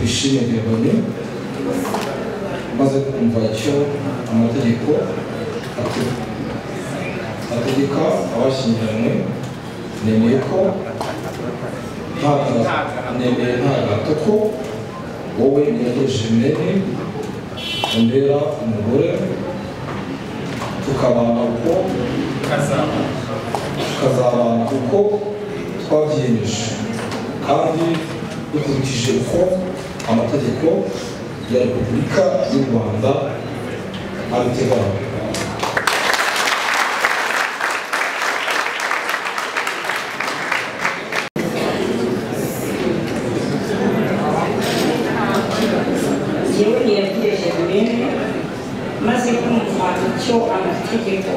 Şirin yapabiliyor. Maze convoiture à monter des cours, à tout- à tout des corps, abashyingiranywe nemeye ko ntaga nemeye ntagato ko wowe niyageshe mene umbera umugore tukabana uko tukazabana uko twabyiyemeje kandi dukurikije uko amategeko ya repubulika y'u rwanda abiteganya yewe ntiyagejeje bene maze kumva icyo amategeko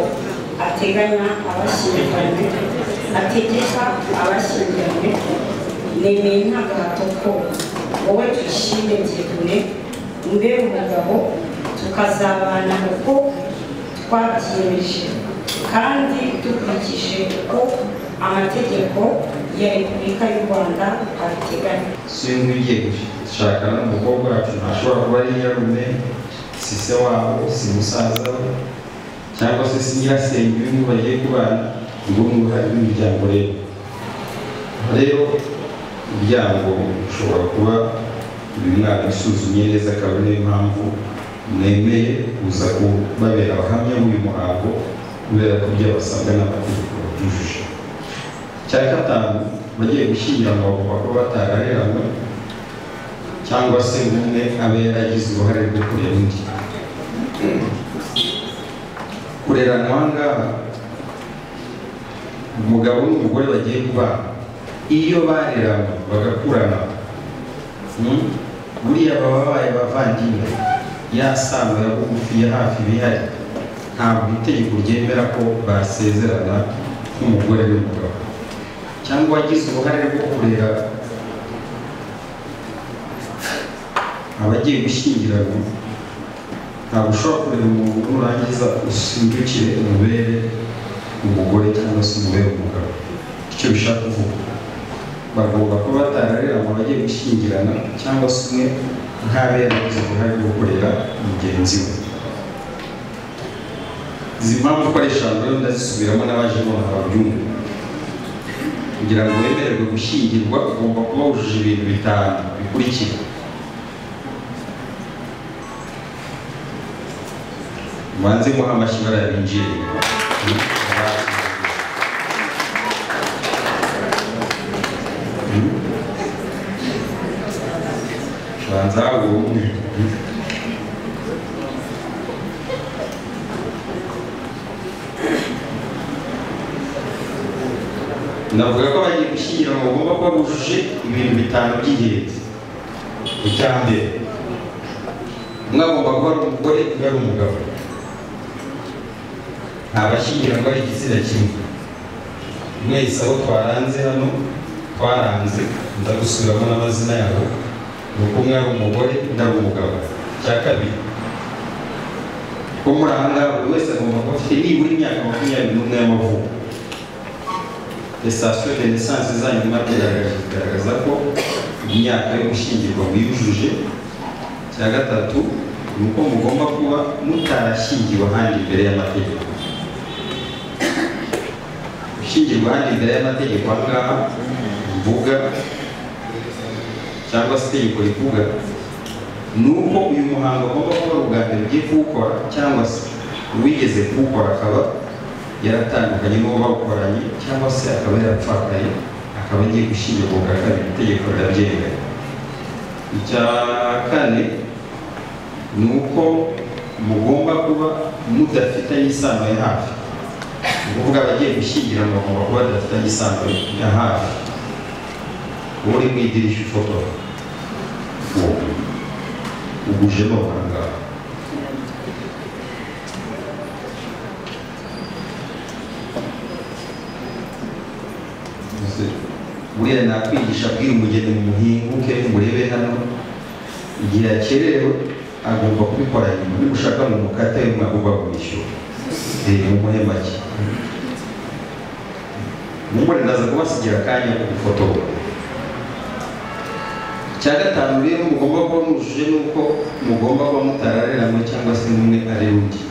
ateganya abashyingiranywe ategeka abashyingiranywe nemeye nta gahato ko wowe twishime byegune mbe umugabo tukazabana uko twabyiyemeje kandi dukurikije uko amategeko ya repubulika y'u rwanda abiteganya sinkwigeje shaka n'umukobwa wacu ntashobora kuba ari nyarume si se wabo si musaza we cyangwa se si nyirasenge w'inzu bagiye kubana ni bo n'uruhare rw'imiryango rero rero umuryango ushobora kuba uyu mwana usuzumye neza akaba niyo mpamvu mwemeye kuza kubabera abahamya b'uyu muhango kubera ko ibyo basabwa n'amategeko batujuje cya gatanu bagiye gushyingiranwa bavuga ko batarareranywe cyangwa se ngo umwe abe yaragize uruhare rwo kurera undi kureranwa aha ngaha umugabo n'umugore bagiye kubana iyo bareranywe bagakurana hmm, buriya baba babaye bavandimwe ya sano ya bugufi ya hafi bihari ntabwo itegeko ryemera ko basezerana nk'umugore n'umugabo cyangwa wagize uruhare rwo kurera abagiye gushyingiranwa ntabwo ushobora kurera umuntu nurangiza usindukire umubere umugore cyangwa se umubere umugabo icyo bishaka kuvuga bagomba kuba batarareranywe abagiye gushyingirana cyangwa se umwe ntabe yaragize uruhare rwo kurera mugenzi we izi mpamvu uko ari eshanu rero ndazisubiramo n'abaje nonaha babyumve kugira ngo wemererwe gushyingirwa ugomba kuba wujuje ibintu bitanu bikurikira mubanze muha amashyi barabinjire banza umwe navuga ko abagiye gushyingiranwa bagomba kuba bujuje ibintu bitanu by'ingenzi icya mbere umwe agomba kuba ari umugore undi ari umugabo ntabashyingiranwa ari igitsina kimwe mwese abo twaranze hano twaranze ndagusubiramo n'amazina yabo ni uko umwe ari umugore undi ari umugabo icya kabiri ko muri aha ngaha buri wese agomba kuba afite nibura imyaka makumyabiri n'umwe y'amavuko sitasiyo de lisansi zanyu kugaragaza ko imyaka yo gushyingirwa mwiyujuje cya gatatu ni uko mugomba kuba mutarashyingiwe ahandi imbere y'amategeko gushyingirwa ahandi imbere y'amategeko aha ngaha mvuga cyangwa se itegeko rivuga ni uko uyu muhango agomba kuba ari ubwa mbere ugiye kuwukora cyangwa se uwigeze kuwukora akaba yaratandukanye n'uwo bawukoranye cyangwa se akaba yarapfakaye akaba agiye gushyingirwa bwa kabiri itegeko rirabyemewe icya kane ni uko mugomba kuba mudafitanye isano ya hafi ni ukuvuga abagiye gushyingiranwa bagomba kuba badafitanye isano ya hafi uwo uri mu idirishya ufotora uwo ugujemo ahangaha Mbese buriya nakwigisha bwira umugeni mu muhinguke murebe hano igihe yakerewe agomba kubikora nyuma niba ushaka mu mukate we mwagomba kumwishyura reba umuhe make umugore ndaza kubasigira akanya ku ifoto icya gatanu rero mugomba kuba mujuje n'uko mugomba kuba mutarareramo cyangwa se n'umwe ari undi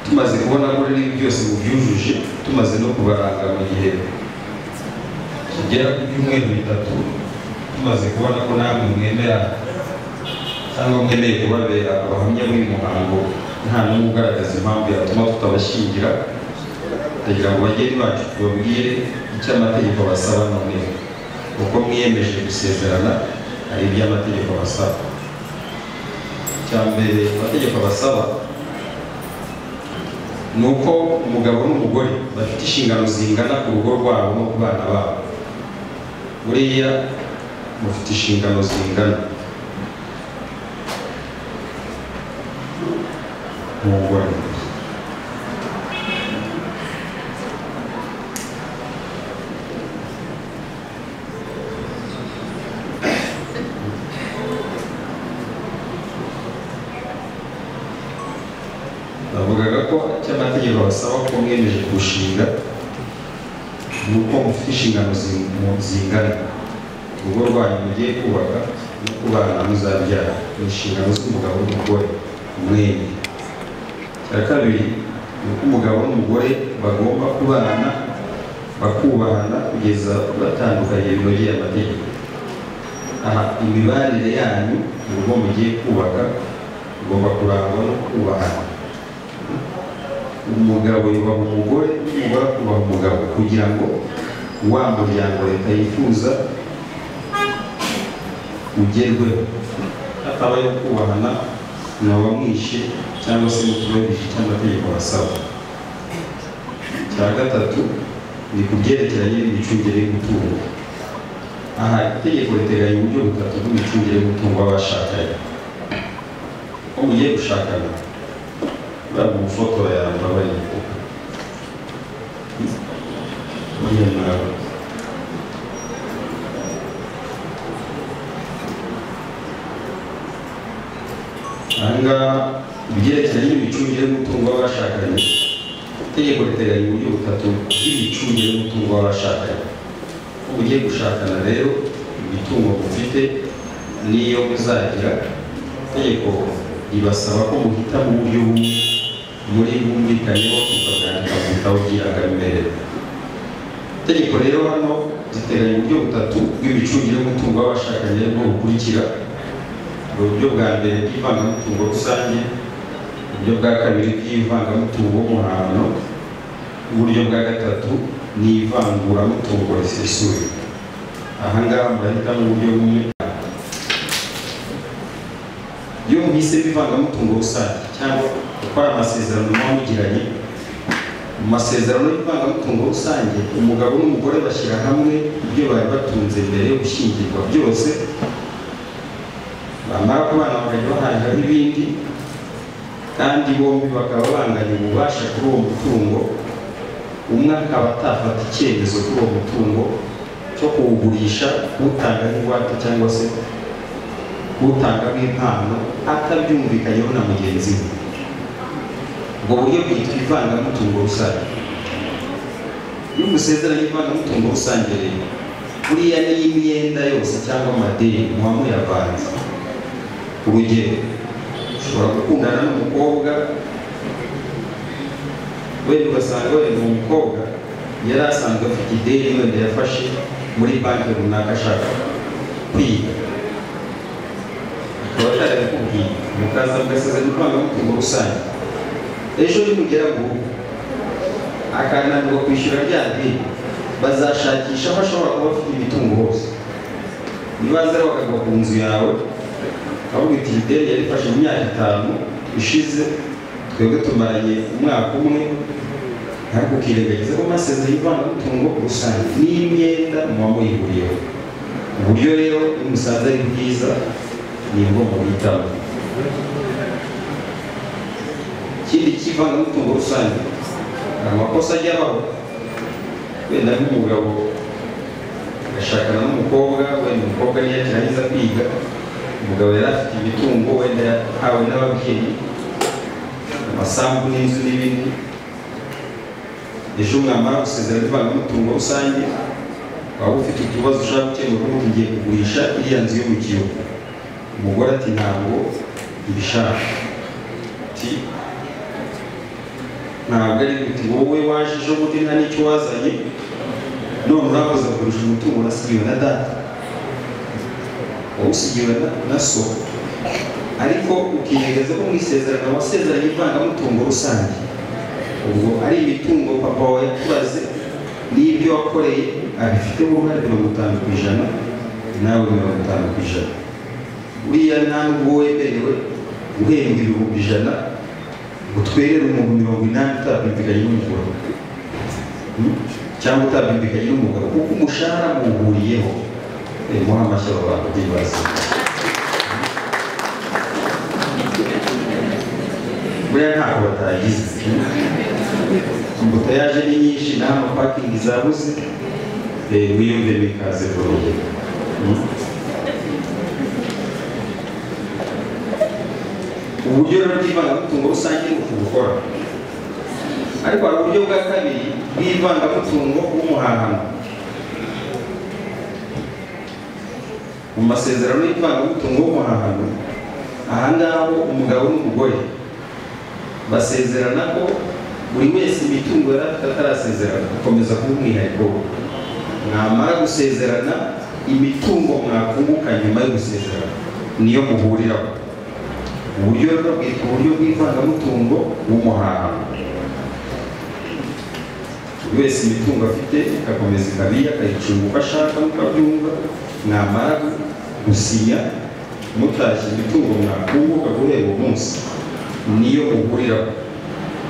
tumaze kubona ko rero ibi byose mubyujuje tumaze no kubaranga mu gihe kigera ku byumweru bitatu tumaze kubona ko namwe mwemera cyangwa mwemeye kubabera abahamya b'uyu muhango nta n'umwe ugaragaza impamvu yatuma tutabashyingira ndagira ngo bageni bacu tubabwire icyo amategeko basaba noneho uko mwiyemeje gusezerana hari ibyo amategeko abasaba icya mbere amategeko abasaba ni uko umugabo n'umugore bafite inshingano zingana ku rugo rwabo no ku bana babo buriya mufite inshingano zingana umugore bavugaga ko icyo amategeko basaba ko mwemeje kurushinga ni uko mufite inshingano zi- mu- zingana urugo rwanyu mugiye kubaka no kubana muzabyara ni inshingano z'umugabo n'umugore umwenge icya kabiri ni uko umugabo n'umugore bagomba kubana bakubahana kugeza batandukanye binogeye amategeko aha imibanire yanyu mu rugo mugiye kubaka igomba kurangwa no kubahana umugabo yubaha umugore n'umugore akubaha umugabo kugira ngo wa muryango leta yifuza ugerweho hatabayeho kubahana mwaba mwishe cyangwa se mutubahirije icyo amategeko basaba icya gatatu ni ku byerekeranye n'imicungire y'umutungo aha itegeko riteganya uburyo butatu bw'imicungire y'umutungo w'abashakanye ko mugiye gushakana bamufotora yambabaye yemera ahangaha ibyerekeranye n'imicungire y'umutungo w'abashakanye itegeko riteganya uburyo butatu bw'imicungire y'umutungo w'abashakanye uko ugiye gushakana rero imitungo mufite n'iyo muzagira itegeko ribasaba ko muhita mu buryo bumwe muri bumvikanyeho tukaganira ku bitabo by'irangamimerere itegeko rero hano ziteganya uburyo butatu bw'imicungire y'umutungo w'abashakanye aribwo bukurikira hari uburyo bwa mbere bw'ivangamutungo rusange uburyo bwa kabiri bw'ivangamutungo w'umuhano n'uburyo bwa gatatu ni ivanguramutungo risesuye aha ngaha murahitamo uburyo bumwe iyo muhise bivangamutungo rusange cyangwa gukora amasezerano muba mugiranye mu masezerano y'ivangamutungo rusange umugabo n'umugore bashyira hamwe ibyo bari batunze mbere yo gushyingirwa byose bamara kubana bakajya bahangaho ibindi kandi bombi bakaba banganya ububasha kuri uwo mutungo umwe akaba atafata icyemezo kuri uwo mutungo cyo kuwugurisha kuwutanga nk'ingwate cyangwa se utanga nk'impano atabyumvikanyeho na mugenzi we ubwo buryo bwitwa ivangamutungo rusange iyo umusezeranye ivangamutungo rusange rero buriya ni imyenda yose cyangwa amadeni muba muyavanze urugero ushobora gukundana n'umukobwa wenda ugasanga wenda uwo mukobwa yari asanzwe afite ideni wenda yafashe muri banki runaka ashaka kwiga abatari kubwiye mukaza mugasezerana ivangamutungo rusange ejo nimugera mu rugo akananirwa kwishyura rya deni bazashakisha aho ashobora kuba afite imitungo hose nibaza rero bakagwa ku nzu yawe bakavuga iti iyi deni yari ifashe mu myaka itanu ishize twebwe tumaranye umwaka umwe ariko ukirengagiza ko amasezerano y'ivangamutungo rusange n'imyenda muba muyihuriyeho uburyo rero iyo musanze ari bwiza ni bwo mubitaho ikindi cy'ivangamutungo rusange hari amakosa ajya abaho wenda nk'umugabo agashakana n'umukobwa wenda umukobwa niyo akirangiza kwiga umugabo yari afite imitungo wenda yahawe n'ababyeyi amasambu n'inzu n'ibindi ejo mwamara gusezerana ivangamutungo rusange waba ufite utubazo ushaka gukemura ubu ugiye kugurisha iriya nzu yo mu gihugu umugore ati ntabwo mbishaka ati ntabwo ari uti wowe waje ejo bundi nta n'icyo wazanye none urakoze kugurisha umutungo urasigiwe na data wawusigiwe na- na so ariko ukiyegereza ko mu isezerano wasezeranye ivangamutungo rusange ubwo ari imitungo papa wawe yakubaze n'ibyo wakoreye abifite uruhare mirongo itanu ku ijana nawe mirongo itanu ku ijana buriya nta n'ubwo wemerewe guhembwa ibihumbi ijana ngo twerere umuntu mirongo inani utabyumvikanye n'umugabo Hmm? cyangwa utabyumvikanye n'umugabo kuko umushahara muhuriyeho Eh, muhe amashyi aba bantu bibaza buriya ntabwo batagize imbuto yaje ni nyinshi nta mapakingi zabuze eh, wiyumve bikaze vuba Hmm? uburyo rero bw'ivangamutungo rusange ni uku gukora ariko hari uburyo bwa kabiri bw'ivangamutungo w'umuhahano mu masezerano y'ivangamutungo w'umuhahano aha ngaha ho umugabo n'umugore basezerana ko buri wese imitungo yari afite atarasezerana gukomeza kuba umwihariko we mwamara gusezerana imitungo mwakunguka nyuma yo gusezerana niyo muhuriraho uburyo rero bwitwa uburyo bw'ivangamutungo w'umuhahano buri wese imitungo afite igakomeza ikaba iye akayicunga uko ashaka nk'uko abyumva mwamara gusinya mutashye imitungo mwakunguka guhera uwo munsi niyo muhuriraho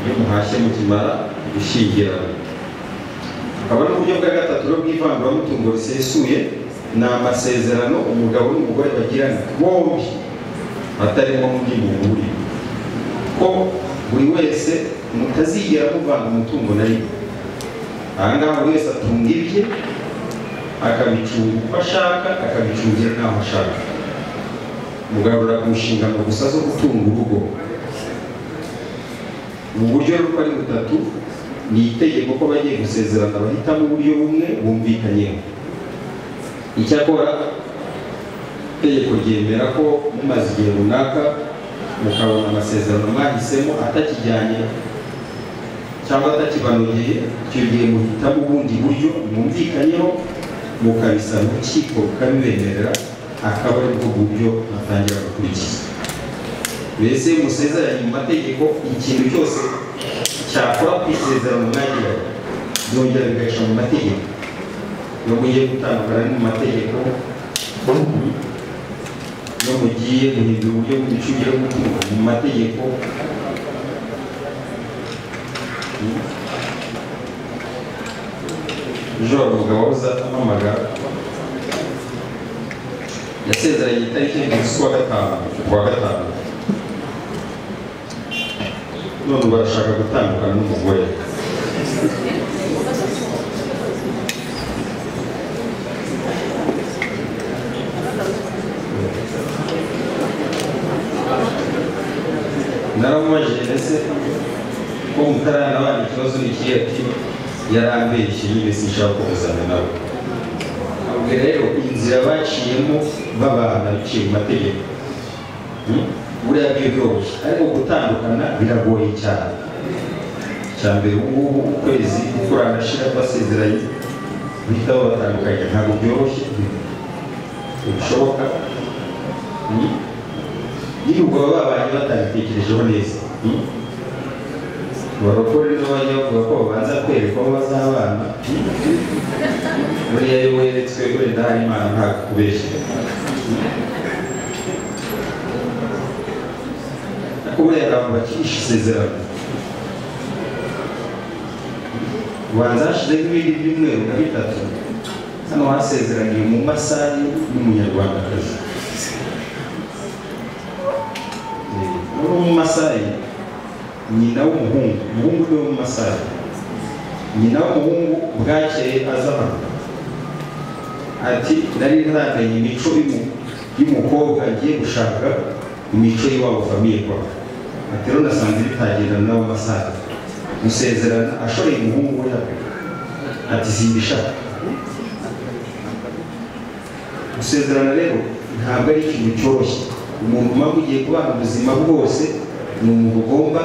iyo muhashye mukimara gushyingirana akaba ari uburyo bwa gatatu rero bw'ivanguramutungo risesuye ni amasezerano umugabo n'umugore bagirana bombi atarimo undi muhuriro ko buri wese mutazigera muvanga umutungo na rimwe aha ngaha buri wese atunga ibye akabicunga uko ashaka akabicungira n'aho ashaka mugarura ku nshingano gusa zo gutunga urugo mu buryo rero uko ari butatu ni itegeko ko bagiye gusezerana bahitamo uburyo bumwe bumvikanyeho icyakora itegeko ryemera ko mumaze igihe runaka mukabona amasezerano mwahisemo atakijyanye cyangwa atakibanogeye icyo gihe muhitamo ubundi buryo mwumvikanyeho mukabisaba urukiko rukabibemerera akaba ari bwo buryo batangira gukurikiza mbese musezeranye mu mategeko ikintu cyose cyakora ku isezerano mwagiranye byongera bigaca mu mategeko iyo mugiye gutandukana ni mu mategeko iyo mugiye guhindura uburyo bw'imicungire y'umutungo mu mategeko ejo hari umugabo uzatamamagara yasezeranye itariki y'umunsi wa gatanu kuwa gatanu none barashaka gutandukana n'umugore naramubajije ndetse ko mutarana abana ikibazo ni ikihe ati yarambeshye nyine sinshaka kuvuzana nawe ubwo rero inzira baciyemo babana biciye mu mategeko Hmm? buriya byo byoroshye ariko gutandukana biragoye cyane cya mbere ubu ngubu ukwezi kuranashira basezeranye guhita babatandukanya ntabwo byoroshye ntibishoboka Hmm? n'ibihugu baba babanye batabitekerejeho neza Hmm? barokore n'abajya bavuga ko babanza kwerekwa aho bazabana buriya iyo weretswe wenda hari imana ntabwo kubeshya ariko buriya hari abantu bakirisha isezerano ubanza hashizeho ibindi byumweru na bitatu hano hasezeraniye mu masaha n'umunyarwandakazi uri mu masaha nyina w'umuhungu umuhungu ni we w'umusare nyina w'umuhungu bwakeye aza hano ati nari ntaranganye imico y'umu- y'umukobwa agiye gushaka imico y'iwabo famiye kwa ati rero nasanze bitagendana n'abo masare musezerana ashoreye umuhungu we hano ati simbishaka gusezerana rero ntabwo ari ikintu cyoroshye umuntu uba ugiye kubana ubuzima bwose ni umuntu ugomba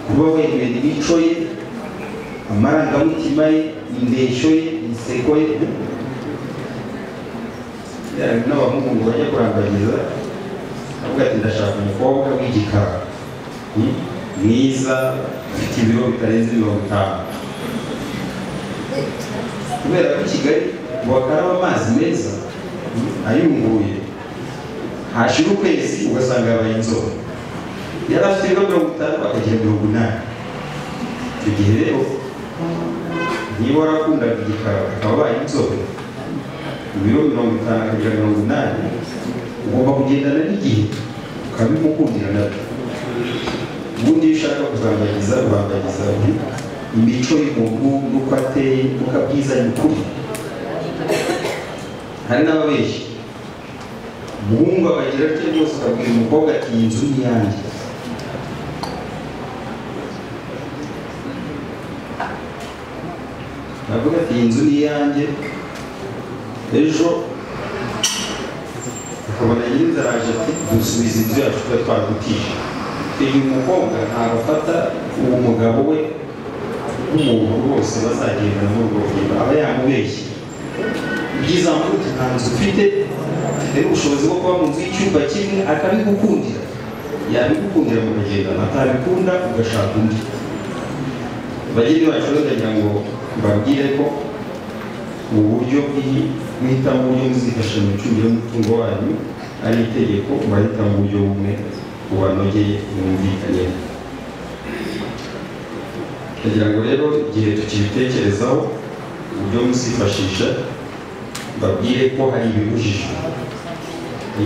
kuba wemera imico ye amarangamutima ye indeshyo ye inseko ye yari n'abamuhungu bajya kurangagiza avuga ati ndashaka umukobwa w'igikara Hmm? mwiza ufite ibiro bitarenze mirongo itanu kubera ko i kigali ngo bakaraba amazi meza hmm, ayunguye hashira ukwezi ugasanga yabaye inzobe yari afite ibiro mirongo itanu akagira mirongo inani icyo gihe rero niba warakundaga igikara akaba abaye inzobe ibiro mirongo itanu akagira mirongo inani ugomba kugendana n'igihe ukabimukundira nabyo ubundi iyo ushaka kubangagiza ubangagiza undi imico y'umuntu n'uko ateye n'uko abwiza ni ukuri hari n'ababeshyi umuhungu abagira atyo rwose akabwira umukobwa ati iyi nzu ni iyanjye aravuga ati iyi nzu ni iyanjye ejo akabona nyir'inzara aje ati dusubiza inzu yacu tuba twagutije uyu mukobwa ntabwo afata uwo mugabo we nk'umuntu rwose bazagendana muri urwo rugendo aba yamubeshye ibyiza mvuga nta nzu ufite ufite ubushobozi bwo kuba mu nzu y'icyumba kimwe akabigukundira yabigukundira mukagendana atabikunda ugashaka undi bageni bacu ndagira ngo mbabwire ko ubu buryo bw'ihitamo uburyo muzifasha mu micungire y'umutungo wanyu ari itegeko mubahitamo uburyo bumwe bubanogeye mwumvikanye kugira ngo rero igihe tukibitekerezaho uburyo muzifashisha babwire ko hari ibibujijwe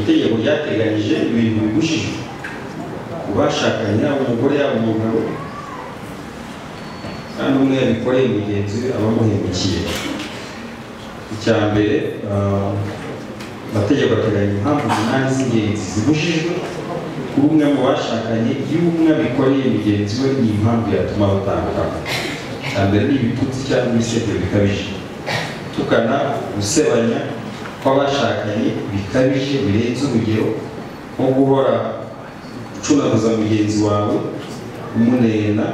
itegeko ryateganyije ibintu bibujijwe kubashakanye yaba umugore yaba umugabo kandi umwe yabikoreye mugenzi we aba amuhemukiye icya mbere amategeko ateganya impamvu umunani z'ingenzi zibujijwe kuba umwe mu bashakanye iyo umwe abikoreye mugenzi we ni impamvu yatuma batandukana cya mbere ni ibitutsi cyangwa ibisebyo bikabije tukana gusebanya kw'abashakanye bikabije birenze urugero nko guhora ucunaguza mugenzi wawe umunena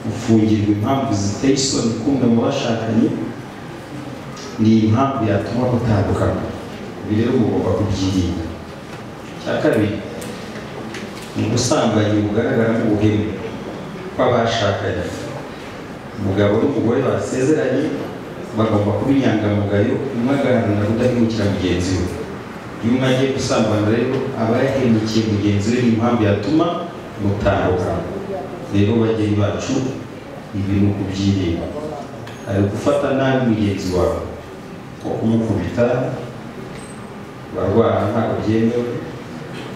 ufungirwa impamvu ziteye isoni kumwe mu bashakanye ni impamvu yatuma mutandukana ibi rero mugomba kubyirinda cya kabiri ubusambanyi bugaragara nk'ubuhemu kw'abashakanye umugabo n'umugore basezeranye bagomba kuba inyangamugayo umwe agaharanira kudahemukira mugenzi we iyo umwe agiye gusambana rero aba yahemukiye mugenzi we n'impamvu yatuma mutaruka rero bageni bacu ibi ni ukubyirinda ari gufata nabi mugenzi wawe nko kumukubita barwara ntabwo byemewe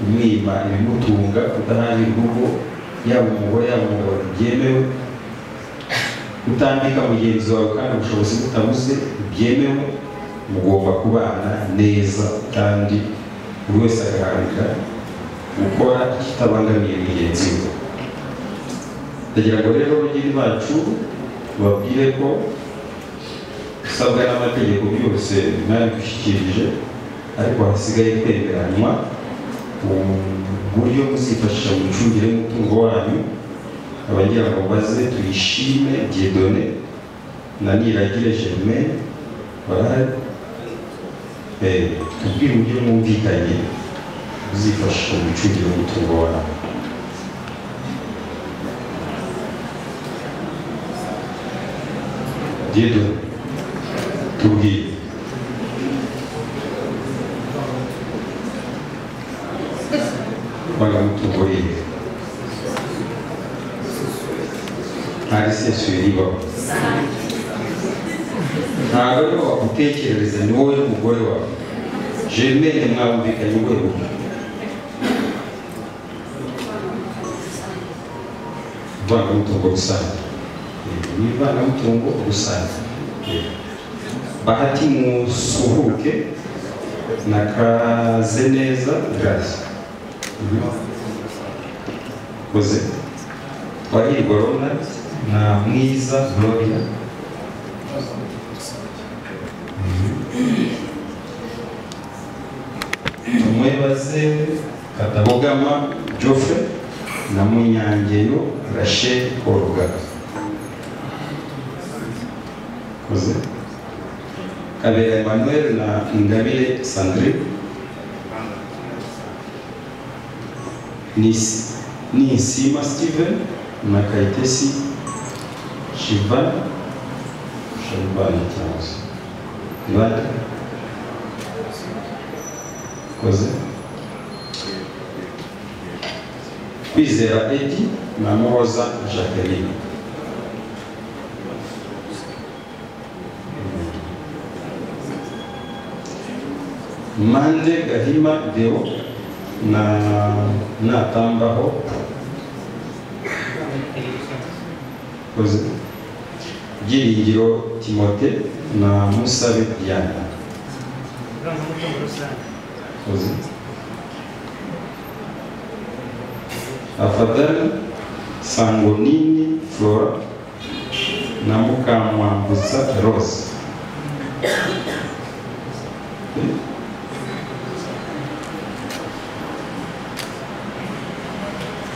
umwima ibimutunga kudahagira urugo yaba umugore yaba umugabo ntibyemewe utandika mugenzi wawe kandi ubushobozi butabuze ntibyemewe mugomba kubana neza kandi buri wese agaharanira gukora ikitabangamiye mugenzi we ndagira ngo rero abageni bacu tubabwire ko usabwa n'amategeko byose mwabigushyikirije ariko hasigaye kwemeranywa uburyo muzifashisha mu micungire y'umutungo wanyu abagira ngo baze tuyishime diedone na niragire germain barahari tubwire uburyo mwumvikanye muzifashisha mu micungire y'umutungo wanyu diedone tubwire bagamutungo yiwe ntari isesuye ribaho ntabwo ariho wagutekerereza ni wowe n'umugore wawe jeremene mwabumvikanye urwego ivangamutungo rusange ni ivangamutungo rusange bahati musuhuke nakaze neza gracias koze twahirwa ronald na mwiza gloria baze katabogama joffre na munyangeyo rachel korugara koze kabera emmanuel na ingabire sandrine Nis- nisima steven na kayitesi shivan shabana cyangwa se ibara koze kwizera edi na muhoza jacqueline mande gahima deo na natambaho koze byiringiro timote na musabe diana ivugamutungo rusange koze afadhali sangonini flora na mukamwambuza rose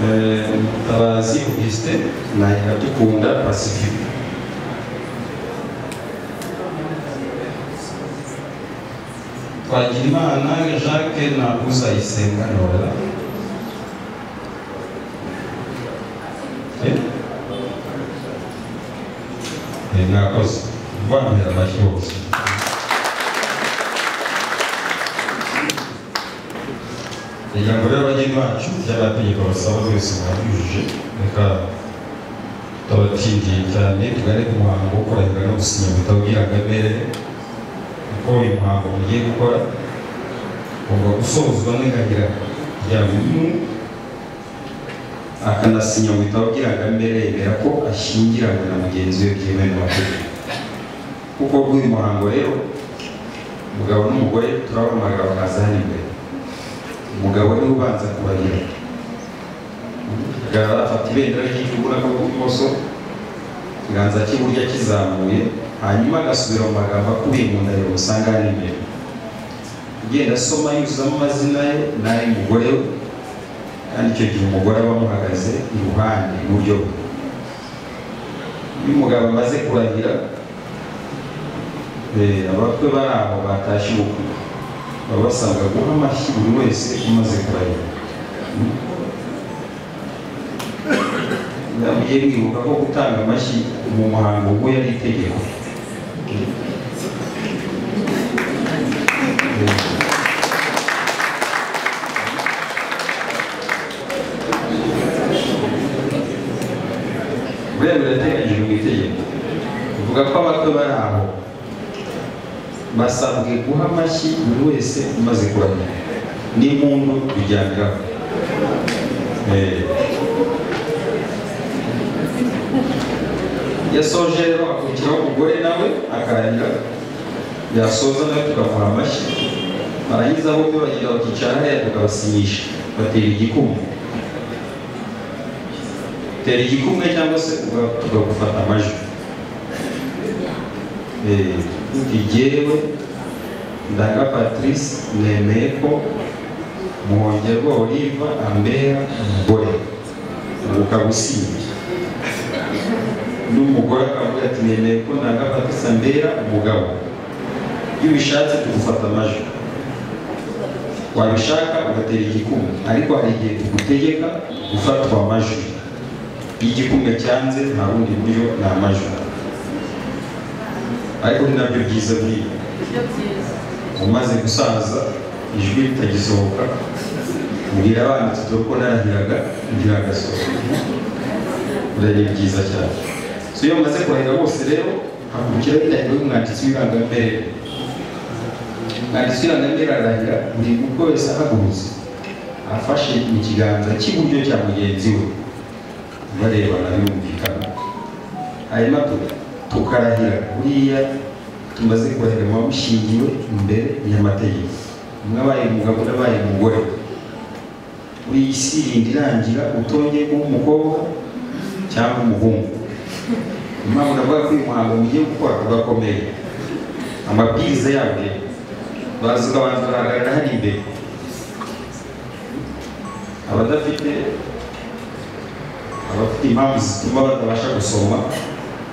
Eh, mutabazi auguste na iratukunda pacifique twagirimana jacques na uzayisenga nora mwakoze bambera amashyi bose ijambo ry'abageni bacu ry'amategeko basaba twese mwabyujuje reka tutabatindiye cyane tugane ku muhango wo kurahira no gusinya mu bitabo by'irangamimerere kuko uyu muhango mugiye gukora ugomba gusozwa n'irahira rya buri umwe akanasinya mu bitabo by'irangamimerere yemera ko ashyingiranywe na mugenzi we byemewe n'amategeko kuko bw'uyu muhango rero umugabo n'umugore turabamaraga bakaza hano imbere umugabo niwe ubanza kubarira agaragara afata ibendera ry'igihugu n'akaboko k'ibumoso ikiganza cy'iburyo kizamuye hanyuma agasubira mu magambo akubiye mu ndahiro usanga ari imbere ugenda asoma yuzuzamo amazina ye n'ay'umugore we kandi icyo gihe umugore aba amuhagaze iruhande iburyo bwe iyo umugabo amaze kurahira eh, abakwe bari aho batashye ubukwe baba basabwa guha amashyi buri wese umaze kurahira mujye mwibuka ko gutanga amashyi mu muhango ubwo yari itegeko buriya birateganyijwe mu itegeko bivuga ko abakwe bari aho basabwe guha amashyi buri wese umaze kuramya n'impundu bijyaniraho Eh. yasoje rero hakurikiraho umugore nawe akarahira yasoza nawe tukamuha amashyi barangiza bombi bagira bakicara hariya tukabasinyisha batera igikumwe tera igikumwe cyangwa se uga- tukagufata amajwi Eh, uti jyewe ndaga patrice nemeye ko muhongerwa oliva ambera umugore ubu ukagusinya n'umugore akavuga ati nemeye ko ntagafata mbera umugabo iyo ubishatse tugufata amajwi wabishaka ugatera igikumwe ariko hari igihe tugutegeka gufatwa amajwi iyo igikumwe cyanze nta bundi buryo ni amajwi ariko ni nabyo byiza bw'ibi umaze gusaza ijwi ritagisohoka mbwira abana tudo ko narahiraga ntiragasohoka buriya ni byiza cyane so iyo bamaze kurahira bose rero hakurikiraho indahiro y'umwanditsi w'irangamere umwanditsi w'irangamere ararahira buri mutwe wese ahagurutse afashe mu kiganza cy'iburyo cya mugenzi we barebana birumvikana hanyuma tu- tukarahira buriya tumaze kurahira muba mushingiwe imbere y'amategeko umwe abaye umugabo undi abaye umugore uri isi irindi irangira utongeye kuba umukobwa cyangwa umuhungu impamvu navuga ko uyu muhango mugiye gukora ugakomeye amabwiriza yabyo baza ukabanza baragaragara hano imbere abadafite abafite impamvu zituma batabasha gusoma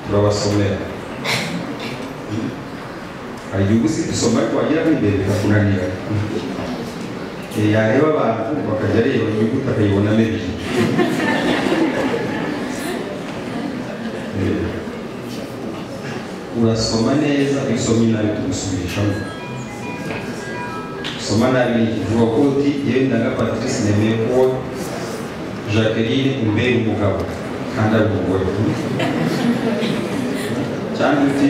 turabasomera hari igihe uba uzi gusoma ariko wagira nk'indende bikakunanira Eh, yareba abantu bakajya areba inyuguti akayibona n'ebyiri Eh, urasoma neza usomye nabi tugusubirishamo soma nabi ni vuga ko uti yewe ndaga patrice nemeye kuwa jacqueline imbere umugabo kandi ari umugore cyangwa uti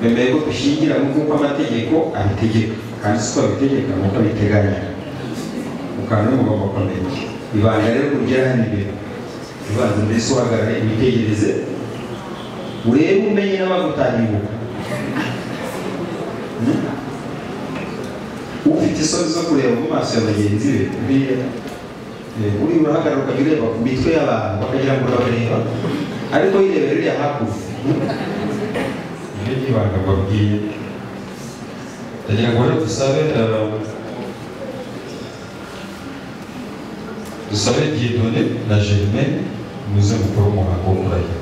bemeye ko dushingira mu kuko amategeko abitegeka kandi siko abitegeka nuko abiteganya ukaba n'umugabo akomeye ibanga rero kuryahana imbere ubanza mbese uhagarara imitekerereze urebe umenye n'abagutahimbuka ufite isoni zo kureba mu maso ya bagenzi be buriya eh, uri urahagarara ukajya ureba ku mitwe y'abantu bakagira ngo urabareba ariko yirebera uriya hakurya ibyo ni ibanga mbabwiye ndagira ngo rero dusabe eh, dusabe diedone na germaine muze mukore umuhango wo kurahira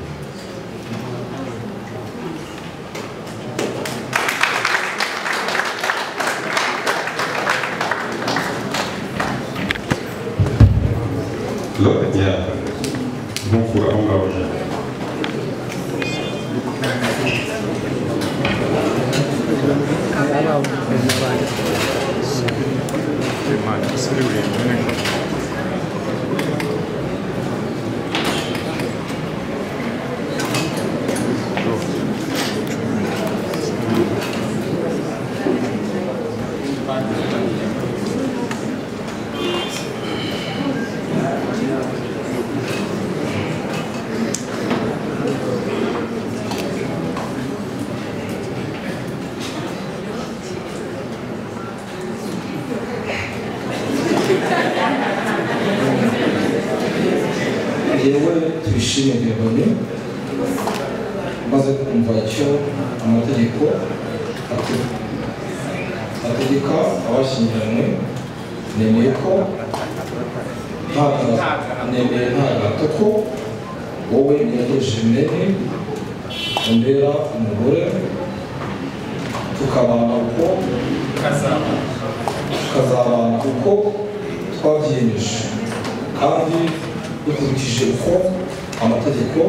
Look, yeah. Nk'uko aho ngaho ujya. yewe twishime diyabone umaze kumva icyo amategeko ate- ategeka abashyingiranywe nemeye ko nta gahato- nemeye nta gato ko wowe niyageshimene umbera umugore tukabana uko tukazabana uko twabyiyemeje kandi dukurikije uko amategeko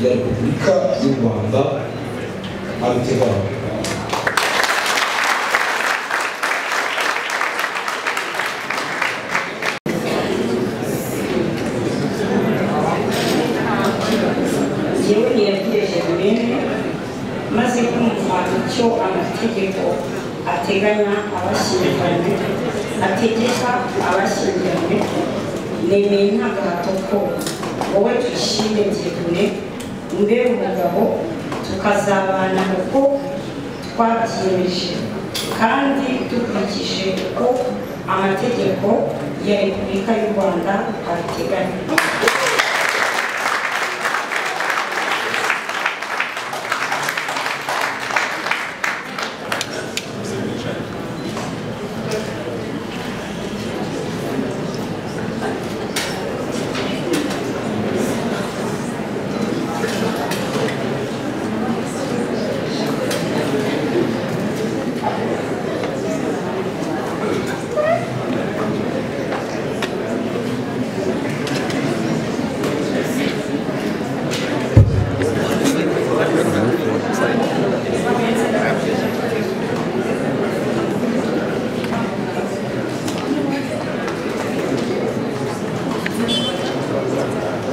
ya repubulika y'u rwanda abiteganya yewe ntiyagireje runini maze kumva icyo amategeko ateganya abashyingiranywe ategeka abashyingiranywe nemeye nta gahato ko wowe tuyishime byegure mbere umugabo tukazabana uko twabyiyemeje kandi dukurikije uko amategeko ya repubulika y'u rwanda abiteganya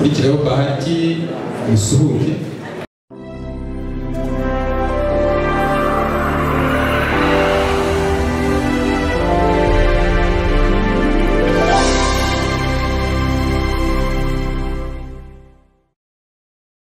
bitiraho bahati musuhuke